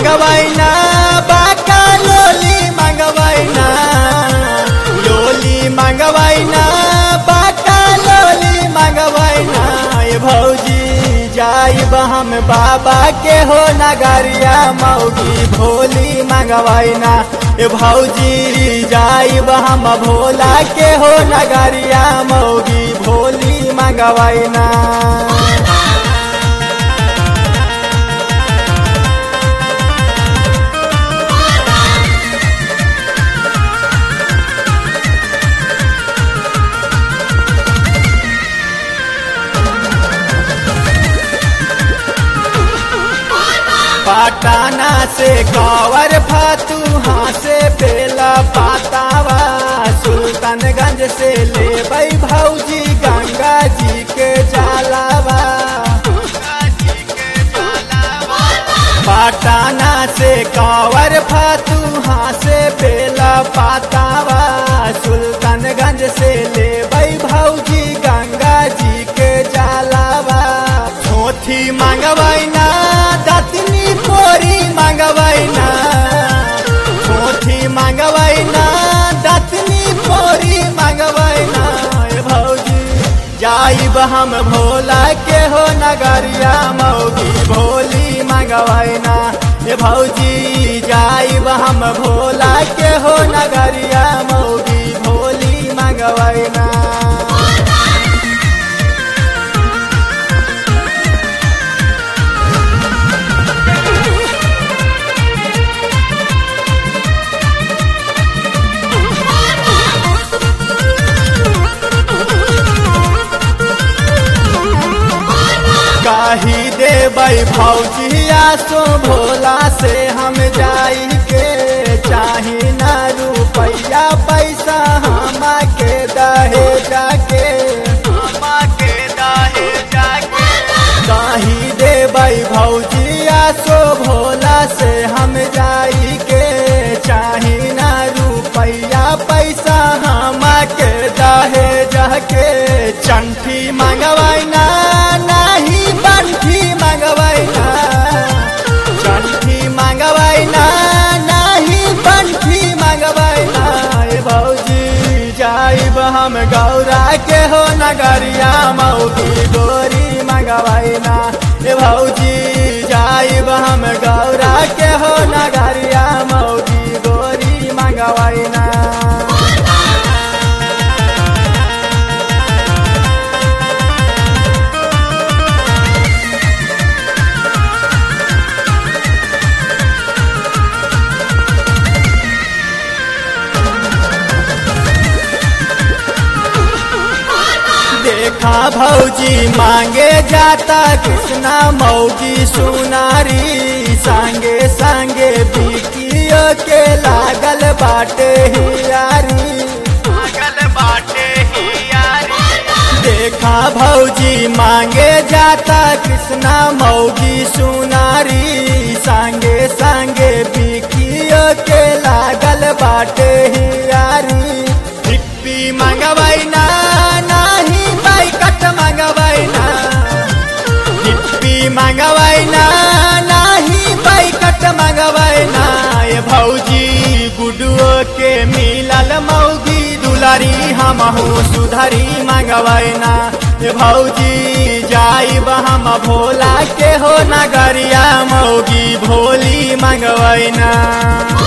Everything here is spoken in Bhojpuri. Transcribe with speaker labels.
Speaker 1: मंगवाइना बाका लोली मंगवाइना लोली मंगवाइना बाका लोली मंगवाइना ए भौजी जाइब हम बाबा के हो नगरिया मौगी भोली मंगवाइना ए भौजी जाइब हम भोला के हो नगरिया मौगी भोली मंगवाइना पटाना से कावर फातू हाँ से बेला पातावा सुल्तानगंज से ले बई भौजी गंगा जी के जालावा पटाना से कावर फातू हाँ से बेला पातावा सुल्तानगंज से ले बई भौजी गंगा जी के जालावा छोथी मंगवाइना दतनी पोरी मंगवाइना छोथी मंगवाइना दतनी पोरी मंगवाइना ए भौजी जाइब हम भोला के हो नगरिया मौगी भोली मंगवाइना ए भौजी जाइब हम भोला के हो नगरिया मौगी भोली मंगवाइना काही देबै भौजिया सो भोला से हम जाई के चाही ना रुपैया पैसा हमा के दहे जाके हमा के दहे जाके काही देबै भौजिया सो भोला से हम जाई के चाही ना रुपैया पैसा हमा के दहे जाके चंठी मंगवाइना नाही बंठी मंगवाइना चंठी मंगवाइना नाही बंठी मंगवाइना ए भौजी जाइब हम गौरा के हो नगरिया मौगी गोरी मंगवाइना ए भौजी जाइब हम गौरा के हो नगरिया मौगी गोरी मंगवाइना देखा भौजी मांगे जाता कृष्णा मौगी सुनारी संगे संगे बिकियो के लागल बाटे हियारी लागल बाटे हियारी देखा भौजी मांगे जाता कृष्णा मौगी सुनारी संगे संगे बिकियो के लागल बाटे हियारी हिप्पी मंगवाइना नाही बाइकट मंगवाइना हिप्पी मंगवाइना नाही बाइकट मंगवाइना ये भौजी गुडुओ के मिलल मौगी दुलारी हमहू सुधरी मंगवाइना ये भौजी जाइब हम भोला के हो नगरिया मौगी भोली मंगवाइना